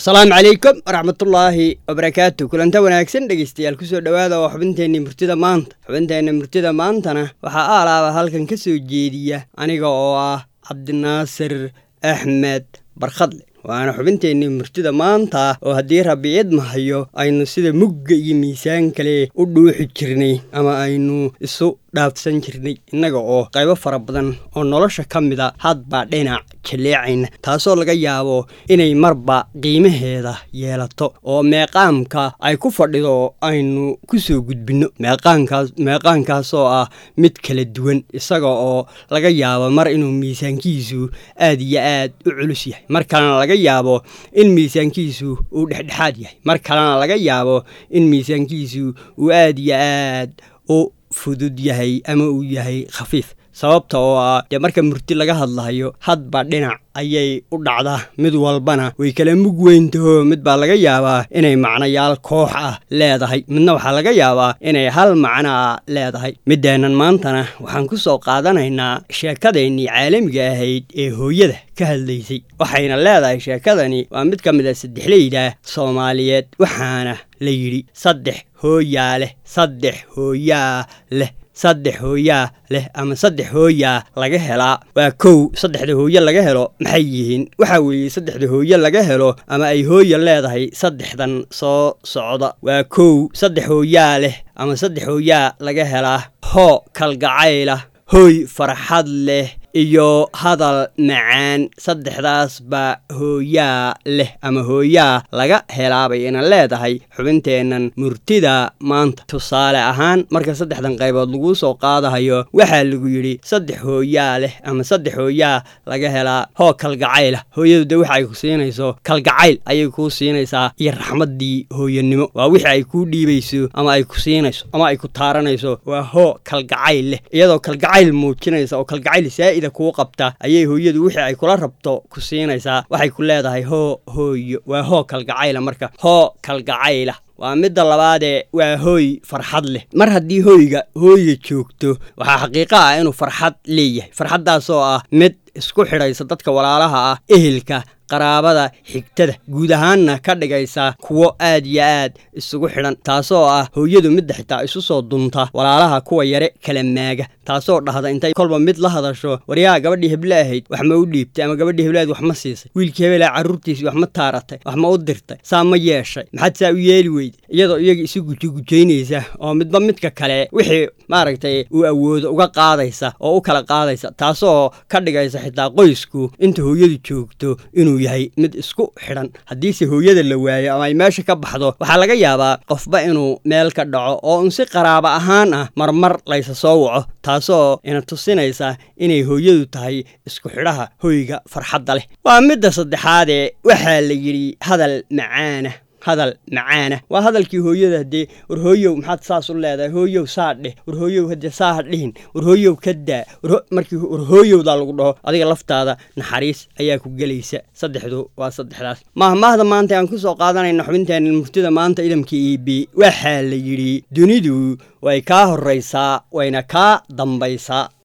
asalaamu calaykum waraxmatullaahi wabarakaatu kulanta wanaagsan dhegeystayaal kusoo dhowaada oo xubinteenni murtida maanta xubinteenna murtida maantana waxaa aalaaba halkan ka soo jeediya aniga oo ah cabdinaasir axmed barkhadle waana xubinteenni murtida maanta oo haddii rabbi idmahayo aynu sida mugga iyo miisaan kale u dhuuxi jirnay ama aynu isu dhaafsan jirnay innaga oo qaybo fara badan oo nolosha ka mida hadbaa dhinac jaleecayna taasoo laga yaabo inay marba qiimaheeda yeelato oo meeqaamka ay ku fadhido aynu ku soo gudbinno meeqaankaas meeqaankaasoo ah mid kala duwan isaga oo laga yaabo mar inuu miisaankiisu aad iyo aad u culus yahay mar kalena laga yaabo in miisaankiisu uu dhexdhexaad yahay mar kalena laga yaabo in miisaankiisu uu aad iyo aad u fudud yahay ama uu yahay khafiif sababta oo ah dee marka murti laga hadlahayo hadba dhinac ayay u dhacdaa mid walbana way kala mug weyntaho mid baa laga yaabaa inay macnayaal koox ah leedahay midna waxaa laga yaabaa inay hal macno ah leedahay middeennan maantana waxaan ku soo qaadanaynaa sheekadaennii caalamiga ahayd ee hooyada ka hadlaysay waxayna leedahay sheekadani waa mid ka mid a saddexleyda soomaaliyeed waxaana la yidhi saddex hooyaa leh saddex hooyaa leh saddex hooyaa leh ama saddex hooyaa laga helaa waa kow saddexda hooye laga helo maxay yihiin waxaa weeye saddexda hooye laga helo ama ay hooya leedahay saddexdan soo socda waa kow saddex hooyaa leh ama saddex hooyaa laga helaa hoo kalgacayla hooy farxad leh iyo hadal macaan saddexdaasba hooyaa leh ama hooyaa laga helaabay ina leedahay xubinteennan murtida maanta tusaale ahaan marka saddexdan qaybood laguu soo qaadahayo waxaa lagu yidhi saddex hooyaa leh ama saddex hooyaa laga helaa hoo kalgacayla hooyadu de waxa ay ku siinayso kalgacayl ayay kuu siinaysaa iyo raxmaddii hooyanimo waa wixii ay kuu dhiibayso ama ay ku siinayso ama ay ku taaranayso waa hoo kalgacayl leh iyadoo kalgacayl muujinaysa oo kalgacayl saa'ida kuu qabta ayay hooyadu wixii ay kula rabto ku siinaysaa waxay ku leedahay hoo hooyo waa hoo kalgacayla marka hoo kalgacayla waa midda labaadee waa hooy farxad leh mar haddii hooyga hooya joogto waxaa xaqiiqo ah inuu farxad leeyahay farxaddaasoo ah mid isku xidhaysa dadka walaalaha ah ehelka qaraabada xigtada guud ahaanna ka dhigaysa kuwo aad iyo aad isugu xidhan taasoo ah hooyadu midda xitaa isu soo dunta walaalaha kuwa yare kala maaga taasoo dhahda intay kolba mid la hadasho waryaha gabadhii heble ahayd wax ma u dhiibtay ama gabadhii hebleahayd wax ma siisay wiilkii hebelaa carruurtiisii wax ma taaratay wax ma u dirtay saa ma yeeshay maxaad saa u yeeli weyday iyadoo iyaga isu gujugujaynaysa oo midba midka kale wixii maaragtay uu awoodo uga qaadaysa oo u kala qaadaysa taasoo ka dhigaysa xitaa qoysku inta hooyadu joogto inuu yahay mid isku xidhan haddiise hooyada la waayo ama ay meesha ka baxdo waxaa laga yaabaa qofba inuu meel ka dhaco oo un si qaraabo ahaan ah marmar laysa soo waco taasoo ina tusinaysa inay hooyadu tahay isku xidhaha hoyga farxadda leh waa midda saddexaadee waxaa la yidhi hadal macaana hadal macaana waa hadalkii hooyada haddee war hooyow maxaad saas u leedahay hooyow saa dheh war hooyow haddee saa ha dhihin war hooyow ka daa markii war hooyowdaa lagu dhaho adiga laftaada naxariis ayaa ku gelaysa saddexdu waa saddexdaas mahmaahda maanta aan ku soo qaadanayna xubinteenna murtida maanta idamka e b waxaa la yidhi dunidu way kaa horraysaa wayna kaa dambaysaa